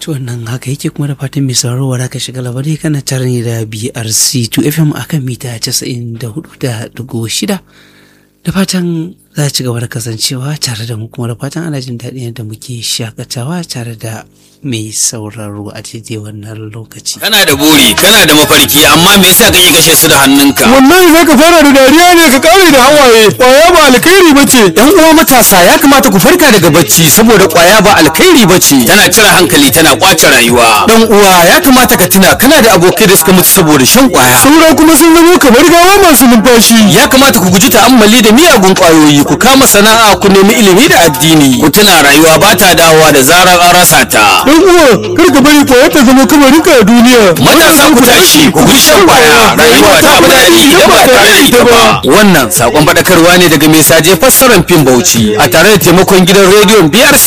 To wannan haka yake kuma da fatan mai sauraro wa ka shiga labarai kana tare ne da BRC 2FM akan mita 94.6 da fatan za a ci gaba da kasancewa tare da mu kuma da fatan ana jin daɗin yadda muke shakatawa tare da mai sauraro a daidai wannan lokaci. Kana da buri, kana da mafarki, amma me yasa kake kashe su da hannunka? Wallahi zaka fara da dariya ne ka kare da hawaye. Kwaya ba alkhairi bace. Yan uwa matasa ya kamata ku farka daga bacci saboda kwaya ba alkhairi bace. Tana cire hankali, tana kwace rayuwa. Dan uwa ya kamata ka tuna kana da abokai da suka mutu saboda shan kwaya. Saura kuma sun zama kamar gawa masu numfashi. Ya kamata ku guji ta'ammali da miyagun kwayoyi, ku kama sana'a, ku nemi ilimi da addini. Ku tuna rayuwa ba ta dawowa da zarar an rasa ta. Dan uwa kar ka bari kwaya ta zama kamarinka a duniya. Matasa ku tashi, ku guji shan kwaya. Rayuwa ta fi daɗi idan ba tare da ita ba. Wannan sakon faɗakarwa ne daga mai saje fassarar fim Bauchi a tare da taimakon gidan rediyon BRC